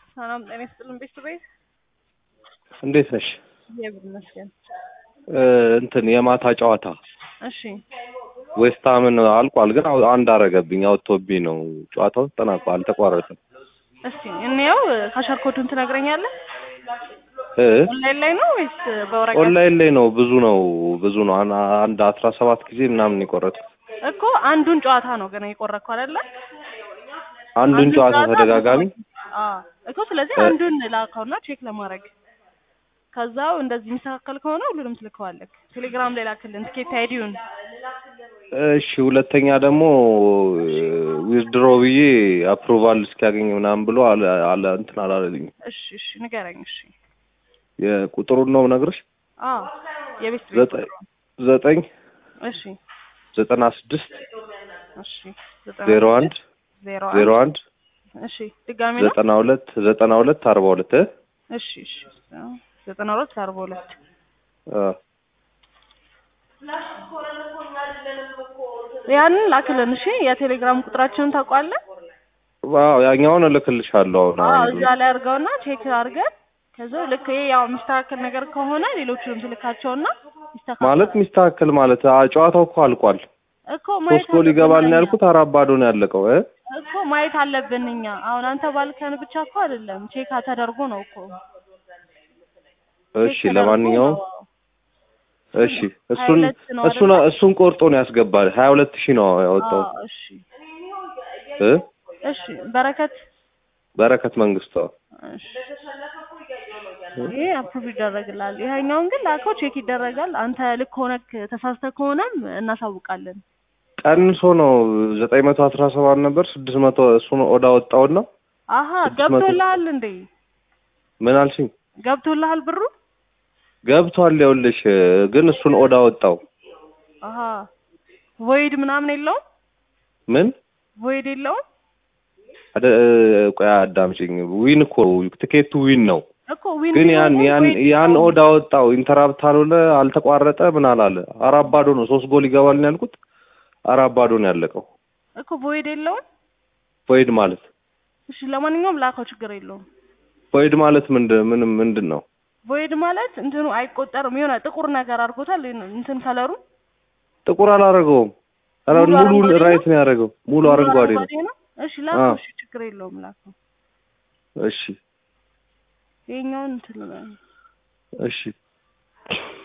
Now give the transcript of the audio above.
ሰላም ጤና ይስጥልን ቤተሰቤት እንዴት ነሽ? እግዚአብሔር ይመስገን። እ እንትን የማታ ጨዋታ እሺ ዌስትሃምን አልቋል፣ ግን አው- አንድ አረገብኝ አውጥቶብኝ ነው። ጨዋታው ተጠናቋል፣ አልተቋረጠም። እስቲ እንየው። ካሸርኮቱን ትነግረኛለህ? እ ኦንላይን ላይ ነው ወይስ በወረቀት? ኦንላይን ላይ ነው። ብዙ ነው ብዙ ነው። አን- አንድ አስራ ሰባት ጊዜ ምናምን የቆረጥኩት እኮ አንዱን ጨዋታ ነው ገና የቆረጥከው አይደለ? አንዱን ጨዋታ ተደጋጋሚ አዎ እኮ ስለዚህ እ- አንዱን ላከውና ቼክ ለማድረግ ከዛው እንደዚህ የሚስተካከል ከሆነ ሁሉንም ትልከዋለህ። ቴሌግራም ላይ ላክልን ትኬት አይዲውን። እሺ። ሁለተኛ ደግሞ ዊዝድሮ ብዬ አፕሩቫል እስኪያገኝ ምናምን ብሎ አለ አለ እንትን አላለልኝ። እሺ እሺ ንገረኝ። እሺ የቁጥሩን ነው ነግርሽ አዎ የቤት ቤት ዘጠኝ ዘጠኝ እሺ ዘጠና ስድስት እሺ ዘጠና ዜሮ አንድ ዜሮ ዜሮ አንድ አንድ እሺ ድጋሚ ነው። ዘጠና ሁለት ዘጠና ሁለት አርባ ሁለት እ እሺ እሺ ዘጠና ሁለት አርባ ሁለት አ ያንን ላክልን። እሺ የቴሌግራም ቁጥራችንን ታውቋለህ? ዋው ያኛውን እልክልሻለሁ አሁን አዎ አንዱ እዛ ላይ አድርገውና ቼክ አድርገን ከዛ ልክ ይሄ ያው የሚስተካከል ነገር ከሆነ ሌሎቹንም ትልካቸውና ይስተካከል ማለት ሚስተካከል ማለት አ ጨዋታው እኮ አልቋል። እኮ ማየት ሶስት ጎል አለብን ይገባል ነው እኛ። ያልኩት። አራት ባዶ ነው ያለቀው እ እኮ ማየት አለብን እኛ። አሁን አንተ ባልከን ብቻ እኮ አይደለም ቼክ ተደርጎ ነው እኮ። እሺ ቼክ ተደርጎ ለማንኛውም ነው። እሺ እሱን 22 ነው እሱን አይደለ? እሱን ቆርጦ ነው ያስገባል። ሀያ ሁለት ሺህ ነው ያወጣው አዎ እሺ እ እሺ በረከት በረከት መንግስቱ እሺ ይሄ አፕሩቭ ይደረግላል። ይሄኛውን ግን ላከው ቼክ ይደረጋል። አንተ ልክ ሆነክ ተሳስተህ ከሆነም እናሳውቃለን። ቀንሶ ነው ዘጠኝ መቶ አስራ ሰባት ነበር ስድስት መቶ እሱን ኦዳ ወጣውና አሀ ስድስት መቶ ገብቶልሃል እንዴ? ምን አልሽኝ? ገብቶልሃል ብሩ? ገብቷል። ይኸውልሽ ግን እሱን ኦዳ ወጣው። አሀ ቮይድ ምናምን የለውም? ምን ቮይድ የለውም አደ ቆይ አዳምጪኝ። ዊን እኮ ትኬቱ ዊን ነው። እኮ ዊን ግን ያን ቢሆንም ያን void ያን የለውም። ኦዳ ወጣው። ኢንተራፕት አልሆነ፣ አልተቋረጠ፣ ምን አላለ። አራት ባዶ ነው። ሶስት ጎል ይገባል ነው ያልኩት። አራት ባዶ ነው ያለቀው። እኮ ቮይድ የለውም። ቮይድ ማለት እሺ ለማንኛውም ላከው ችግር የለውም። ቮይድ ማለት ምንድን ምን ምንድን ነው? ቮይድ ማለት እንትኑ አይቆጠርም። የሆነ ጥቁር ነገር አድርጎታል እንትን ከለሩ ጥቁር አላረገውም። ኧረ ሙሉ ሙሉ አረንጓዴ ነው? ራይት ነው ያደረገው። ሙሉ አረንጓዴ ነው። ነው። እሺ ላከው። አዎ። እሺ ችግር የለውም ላከው። እሺ ይሄኛውን እንትን እሺ